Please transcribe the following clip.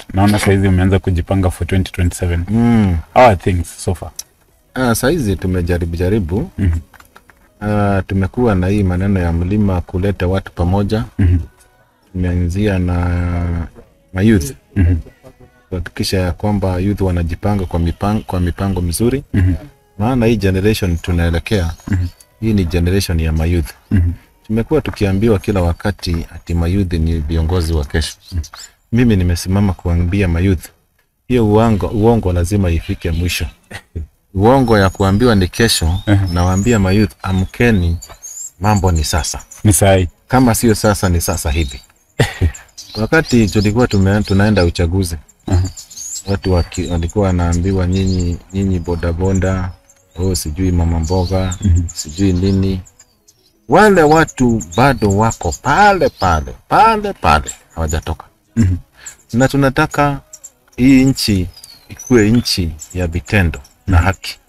naona saizi umeanza kujipanga for 2027 mm. how are things so far Ah, saizi tumejaribu jaribu Mhm. Ah, tumekuwa na hii maneno ya mlima kuleta watu pamoja Mhm. tumeanzia na mayouth Mhm. kuhakikisha ya kwamba youth wanajipanga kwa mipango, kwa mipango mizuri Mhm. maana hii generation tunaelekea hii ni generation ya mayouth Mhm. tumekuwa tukiambiwa kila wakati ati mayouth ni viongozi wa kesho mimi nimesimama kuambia mayouth hiyo uongo, uongo lazima ifike mwisho uongo ya kuambiwa ni kesho nawaambia mayouth amkeni mambo ni sasa ni sahi kama sio sasa ni sasa hivi wakati tulikuwa tume, tunaenda uchaguzi watu waki, walikuwa wanaambiwa nyinyi nyinyi bodaboda oh, sijui mama mboga sijui nini wale watu bado wako pale pale pale pale hawajatoka Mhm. na tunataka hii nchi ikuwe nchi ya vitendo na haki